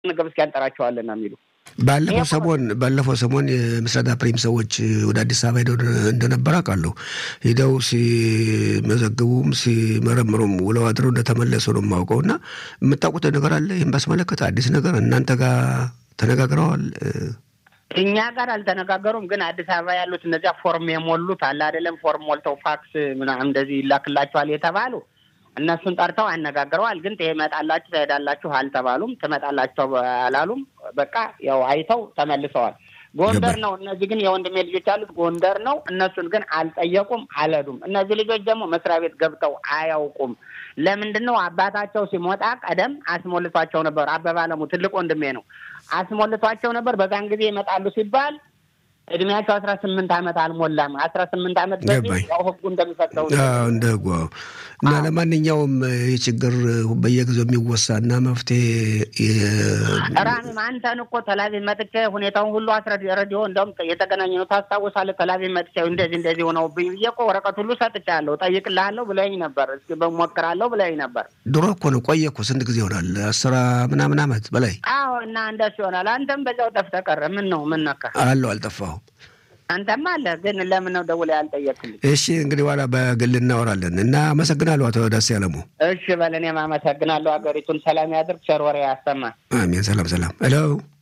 ምግብ እስኪ ያንጠራቸዋለን ነው የሚሉ ባለፈው ሰሞን ባለፈው ሰሞን የምስራዳ ፕሪም ሰዎች ወደ አዲስ አበባ ሄደው እንደነበር አውቃለሁ። ሄደው ሲመዘግቡም ሲመረምሩም ውለው አድረው እንደተመለሱ ነው የማውቀው። እና የምታውቁት ነገር አለ ይህም ባስመለከተ አዲስ ነገር እናንተ ጋር ተነጋግረዋል? እኛ ጋር አልተነጋገሩም። ግን አዲስ አበባ ያሉት እነዚያ ፎርም የሞሉት አለ አይደለም፣ ፎርም ሞልተው ፋክስ ምናምን እንደዚህ ይላክላቸዋል የተባሉ እነሱን ጠርተው አነጋግረዋል። ግን ትመጣላችሁ ትሄዳላችሁ አልተባሉም። ትመጣላቸው አላሉም። በቃ ያው አይተው ተመልሰዋል። ጎንደር ነው። እነዚህ ግን የወንድሜ ልጆች ያሉት ጎንደር ነው። እነሱን ግን አልጠየቁም፣ አልሄዱም። እነዚህ ልጆች ደግሞ መስሪያ ቤት ገብተው አያውቁም። ለምንድን ነው አባታቸው ሲሞጣ ቀደም አስሞልቷቸው ነበር። አበባ አለሙ ትልቅ ወንድሜ ነው። አስሞልቷቸው ነበር። በዛን ጊዜ ይመጣሉ ሲባል እድሜያቸው አስራ ስምንት ዓመት አልሞላም። አስራ ስምንት ዓመት በፊት ያው ህጉ እንደሚፈቅደው እንደ ህጉ እና ለማንኛውም ይህ ችግር በየጊዜው የሚወሳ እና መፍትሄ ራሚም አንተን እኮ ተላቪቭ መጥቼ ሁኔታውን ሁሉ አስረድ ረዲዮ እንደውም የተገናኘ ነው ታስታውሳለህ? ተላቪቭ መጥቼ እንደዚህ እንደዚህ ሆነው ብዬ እኮ ወረቀት ሁሉ ሰጥቻለሁ። ጠይቅልሃለሁ ብለኝ ነበር። እስኪ በሞክራለሁ ብለኝ ነበር። ድሮ እኮ ነው ቆየ እኮ ስንት ጊዜ ይሆናል? አስራ ምናምን ዓመት በላይ አዎ። እና እንደሱ ይሆናል። አንተም በዛው ጠፍተህ ቀረ። ምን ነው ምን ነካ? አለሁ አልጠፋሁም። አንተማ አለ ግን ለምን ነው ደውለህ ያልጠየቅልኝ? እሺ እንግዲህ በኋላ በግል እናወራለን እና አመሰግናለሁ አቶ ዳስ ያለሙ። እሺ በል እኔም አመሰግናለሁ። ሀገሪቱን ሰላም ያድርግ፣ ቸር ወሬ ያሰማ። አሜን። ሰላም ሰላም። ሄሎ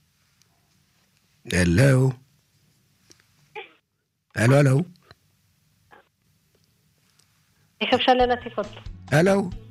ሄሎ ሄሎ ሄሎ איך אפשר ללטף אותו? ሄሎ